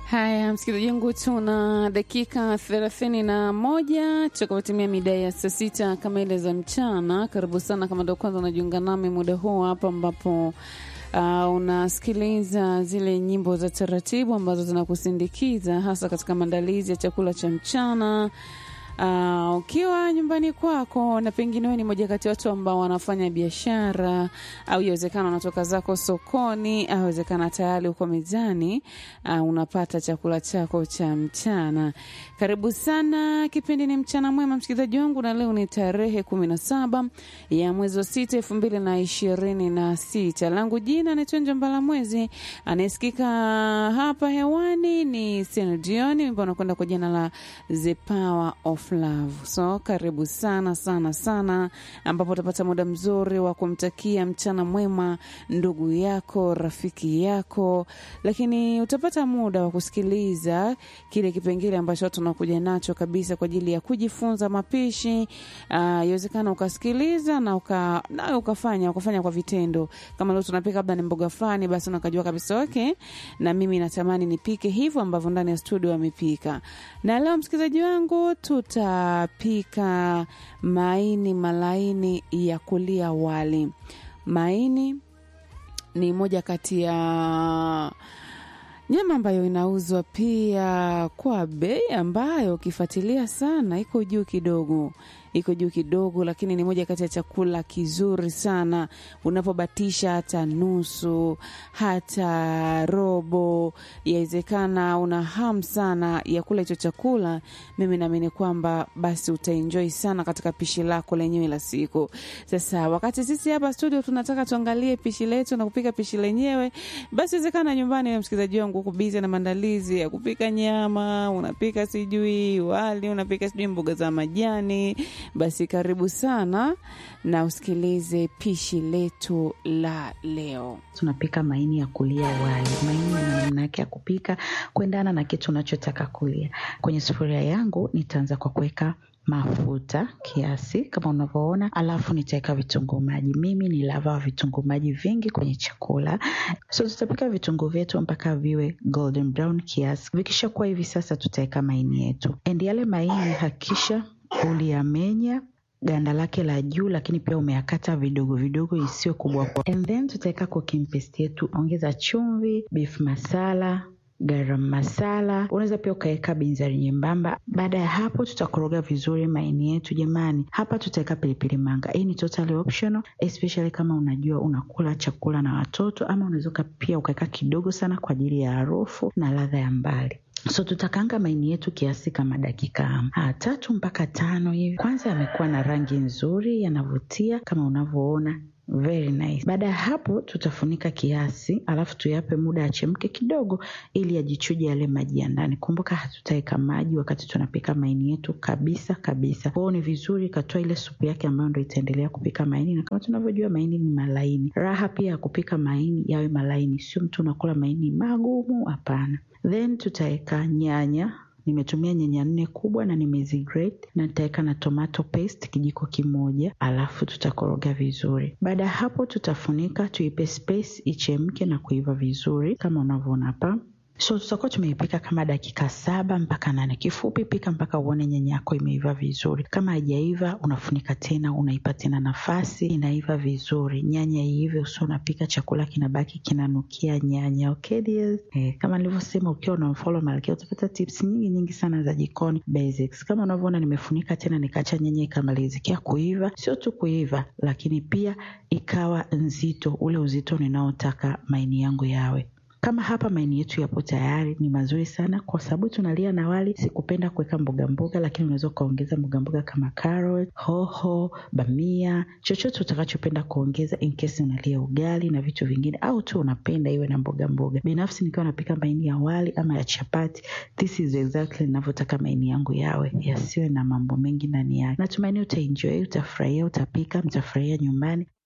Haya, msikilizaji wangu, tuna dakika thelathini na moja tutakapotimia mida ya saa sita kamili za mchana. Karibu sana kama ndo kwanza unajiunga nami muda huu hapa ambapo uh, unasikiliza zile nyimbo za taratibu ambazo zinakusindikiza hasa katika maandalizi ya chakula cha mchana. Uh, ukiwa nyumbani kwako na pengine wewe ni moja kati ya watu ambao wanafanya biashara au iwezekana unatoka zako sokoni au iwezekana tayari uko mezani, uh, unapata chakula chako cha mchana. Karibu sana, kipindi ni mchana mwema msikilizaji wangu, na leo ni tarehe kumi na saba ya mwezi wa sita elfu mbili na ishirini na sita. Langu jina naitwa Njambala Mwezi, anayesikika hapa hewani ni Sena Jioni, ambao anakwenda kwa jina la The Power of Love. So karibu sana sana sana, ambapo utapata muda mzuri wa kumtakia mchana mwema ndugu yako, rafiki yako, lakini utapata muda wa kusikiliza kile kipengele ambacho tunakuja nacho kabisa kwa ajili ya kujifunza mapishi. Iwezekana uh, ukasikiliza na uka, na ukafanya ukafanya kwa vitendo. Kama leo tunapika labda ni mboga fulani, basi unakajua kabisa okay, na mimi natamani nipike hivyo ambavyo ndani ya studio wamepika. Na leo msikilizaji wangu tutapika maini malaini ya kulia wali. Maini ni moja kati ya nyama ambayo inauzwa pia kwa bei ambayo ukifuatilia sana iko juu kidogo, iko juu kidogo, lakini ni moja kati ya chakula kizuri sana. Unapobatisha hata nusu hata robo, yawezekana una hamu sana ya kula hicho chakula, mimi naamini kwamba basi utaenjoy sana katika pishi lako lenyewe la siku. Sasa wakati sisi hapa studio tunataka tuangalie pishi letu na kupika pishi lenyewe, basi wezekana nyumbani na msikilizaji wangu uko bizi na maandalizi ya kupika nyama, unapika sijui wali, unapika sijui mboga za majani, basi karibu sana na usikilize pishi letu la leo. Tunapika maini ya kulia wali. Maini na namna yake ya kupika kuendana na kitu unachotaka kulia. Kwenye sufuria yangu nitaanza kwa kuweka mafuta kiasi kama unavyoona, alafu nitaweka vitunguu maji. Mimi ni lava wa vitunguu maji vingi kwenye chakula, so tutapika vitunguu vyetu mpaka viwe golden brown kiasi. Vikishakuwa hivi sasa, tutaweka maini yetu, and yale maini hakikisha uliyamenya ganda lake la juu, lakini pia umeyakata vidogo vidogo, isiwe kubwa kwa. And then tutaweka cooking paste yetu, ongeza chumvi, beef masala garam masala, unaweza pia ukaweka binzari nyembamba. Baada ya hapo, tutakoroga vizuri maini yetu. Jamani, hapa tutaweka pilipili manga. Hii ni totally optional, especially kama unajua unakula chakula na watoto, ama unaweza pia ukaweka kidogo sana kwa ajili ya harufu na ladha ya mbali. So tutakanga maini yetu kiasi kama dakika ha, tatu mpaka tano hivi. Kwanza yamekuwa na rangi nzuri, yanavutia kama unavyoona Very nice. Baada ya hapo tutafunika kiasi, alafu tuyape muda achemke kidogo, ili yajichuje yale maji ya ndani. Kumbuka hatutaweka maji wakati tunapika maini yetu kabisa kabisa. Kwao ni vizuri katoa ile supu yake ambayo ndo itaendelea kupika maini, na kama tunavyojua maini ni malaini. Raha pia ya kupika maini yawe malaini, sio mtu unakula maini magumu, hapana. Then tutaweka nyanya nimetumia nyanya nne kubwa na nimezigrate na nitaweka na tomato paste kijiko kimoja, alafu tutakoroga vizuri. Baada ya hapo, tutafunika tuipe space ichemke na kuiva vizuri kama unavyoona hapa. So tutakuwa tumeipika kama dakika saba mpaka nane. Kifupi, pika mpaka uone nyanya yako imeiva vizuri. Kama haijaiva, unafunika tena, unaipa tena nafasi, inaiva vizuri. Nyanya iive, usio unapika chakula kinabaki kinanukia nyanya. Okay dears? Eh, kama nilivyosema, ukiwa unamfollow Malkia utapata tips nyingi nyingi sana za jikoni basics. Kama unavyoona, nimefunika tena nikaacha nyanya ikamalizikia kuiva. Sio tu kuiva, lakini pia ikawa nzito, ule uzito ninaotaka maini yangu yawe kama hapa maini yetu yapo tayari, ni mazuri sana kwa sababu tunalia na wali. Sikupenda kuweka mboga mboga, lakini unaweza ukaongeza mboga mboga kama carrot, hoho, bamia, chochote utakachopenda kuongeza in case unalia ugali na vitu vingine, au tu unapenda iwe na mboga mboga. Binafsi nikiwa napika maini ya wali ama ya chapati, this is exactly ninavyotaka maini yangu yawe, yasiwe na mambo mengi ndani yake. Natumaini utaenjoy, utafurahia, utapika, mtafurahia nyumbani.